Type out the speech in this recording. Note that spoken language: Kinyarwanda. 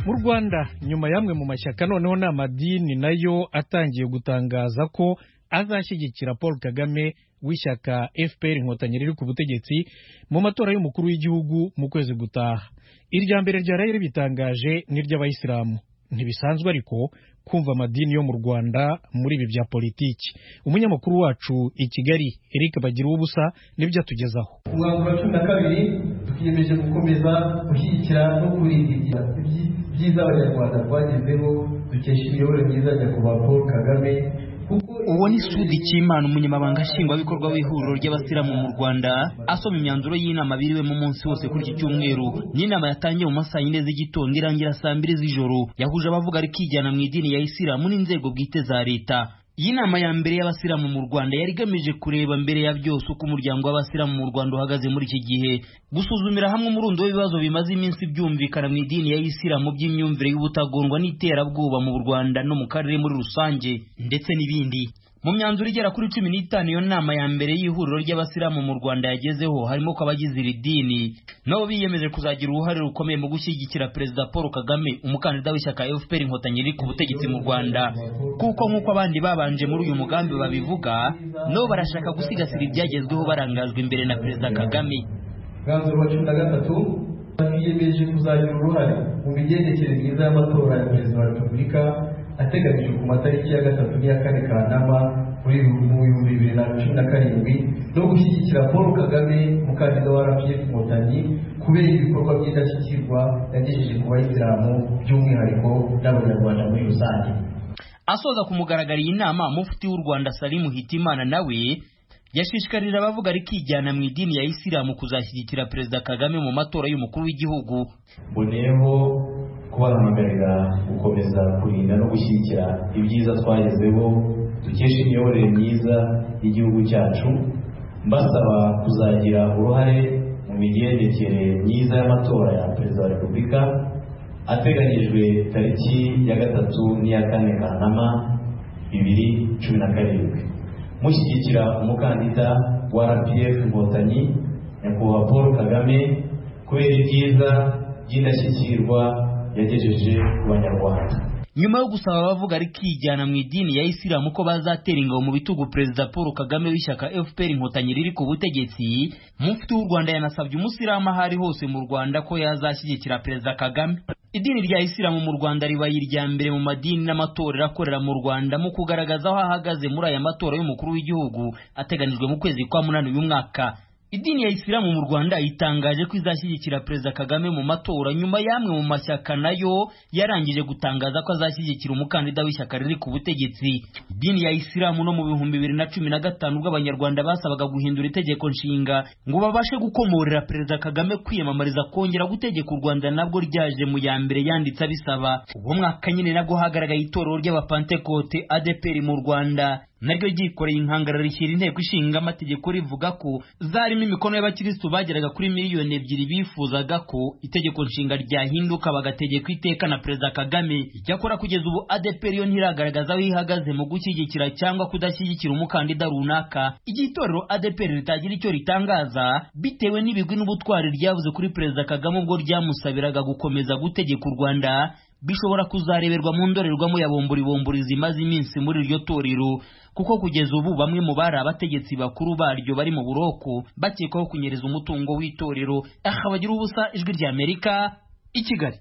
mu rwanda nyuma y'amwe mu mashyaka noneho n'amadini nayo atangiye gutangaza ko azashyigikira paul kagame w'ishyaka fpr inkotanyi riri ku butegetsi mu matora y'umukuru w'igihugu mu kwezi gutaha irya mbere ryaraye ribitangaje n'iry'abayisilamu ntibisanzwe ariko kumva amadini yo mu rwanda muri ibi bya politiki umunyamakuru wacu i kigali eric bagira ubusa nibyo atugezaho ku mwaka wa cumi na kabiri twiyemeje gukomeza gushyigikira no kurinda ibyiza abanyarwanda rwagezeho dukesha imiyoborere myiza ya nyakubahwa paul kagame uwo ni sudi cy'imana umunyamabanga nshingwabikorwa w'ihuriro ry'abasiramu mu rwanda asoma imyanzuro y'inama biriwemo umunsi wose kuri iki cyumweru n'inama yatangiye mu masaa yine z'igitondo irangira saa mbiri z'ijoro yahuje abavuga rikijyana mu idini ya isilamu n'inzego bwite za leta iyi nama ya mbere y'abasiramu mu rwanda yari igamije kureba mbere ya byose uko umuryango w'abasiramu mu rwanda uhagaze muri iki gihe gusuzumira hamwe umurundo w'ibibazo bimaze iminsi byumvikana mu idini ya isilamu by'imyumvire y'ubutagondwa n'iterabwoba mu rwanda no mu karere muri rusange ndetse n'ibindi mu myanzuro igera kuri cumi n'itanu iyo nama ya mbere y'ihuriro ry'abasiramu mu rwanda yagezeho harimo ko abagize iri dini nabo biyemeje kuzagira uruhare rukomeye mu gushyigikira perezida paul kagame umukandida w'ishyaka fpr inkotanyi riri ku butegetsi mu rwanda kuko nk'uko abandi babanje muri uyu mugambi babivuga nabo barashaka gusigasira ibyagezweho barangajwe imbere na perezida kagame umwanzuro wa cumi na gatatu twiyemeje kuzagira uruhare mu migendekere myiza y'amatora ya perezida wa repubulika ateganyijwe ku matariki ya gatatu n'iya kane kanama muri mu bihumbi bibiri na cumi na karindwi no gushyigikira paul kagame umukandida wa rpf inkotanyi kubera ibikorwa by'indashyikirwa yagejeje ku bayisilamu by'umwihariko n'abanyarwanda muri rusange asoza ku mugaragaro iyi nama mufuti w'u rwanda salimu hitimana nawe yashishikarira abavuga rikijyana mu idini ya isilamu kuzashyigikira perezida kagame mu matora y'umukuru w'igihugu mboneyeho kubahamagarira gukomeza kurinda no gushyigikira ibyiza twagezeho dukesha imiyoborere myiza y'igihugu cyacu mbasaba kuzagira uruhare mu migendekere myiza y'amatora ya perezida wa repubulika ateganyijwe tariki ya gatatu n'iya kane kanama bibiri cumi na karindwi mushyigikira umukandida wa rpf inkotanyi nyakubahwa paul kagame kubera ibyiza by'indashyikirwa yagejeje ku banyarwanda nyuma yo gusaba abavuga rikijyana mu idini ya isilamu ko bazatera ingabo mu bitugu perezida paul kagame w'ishyaka fpr inkotanyi riri ku butegetsi mufti w'u rwanda yanasabye umusilamu aho ari hose mu rwanda ko yazashyigikira perezida kagame idini rya isilamu mu rwanda ribaye irya mbere mu madini n'amatorero akorera mu rwanda mu kugaragaza aho ahagaze muri aya matora y'umukuru w'igihugu ateganijwe mu kwezi kwa munani uyu mwaka idini ya isilamu mu rwanda itangaje ko izashyigikira perezida kagame mu matora nyuma y'amwe mu mashyaka nayo yarangije gutangaza ko azashyigikira umukandida w'ishyaka riri ku butegetsi idini ya isilamu no mu bihumbi bibiri na cumi na gatanu ubwo abanyarwanda basabaga guhindura itegeko nshinga ngo babashe gukomorera perezida kagame kwiyamamariza kongera gutegeka u rwanda nabwo ryaje mu ya mbere yanditse abisaba uwo mwaka nyine nabwo hagaragaye itorero ry'abapantekote adeperi mu rwanda naryo ryikoreye inkangara rishyira inteko ishinga amategeko rivuga ko zarimo imikono y'abakirisitu bageraga kuri miliyoni ebyiri bifuzaga ko itegeko nshinga ryahinduka bagategeka iteka na perezida kagame icyakora kugeza ubu adeperi yo ntiragaragaza aho ihagaze mu gushyigikira cyangwa kudashyigikira umukandida runaka igihe itorero adeperi ritagira icyo ritangaza bitewe n'ibigwi n'ubutwari ryavuze kuri perezida kagame ubwo ryamusabiraga gukomeza gutegeka u rwanda bishobora kuzareberwa mu ndorerwamo ya bomburibomburi zimaze iminsi muri iryo torero kuko kugeza ubu bamwe mu bari abategetsi bakuru baryo bari mu buroko bakekwaho kunyereza umutungo w'itorero aha bagira ubusa ijwi ry'amerika i kigali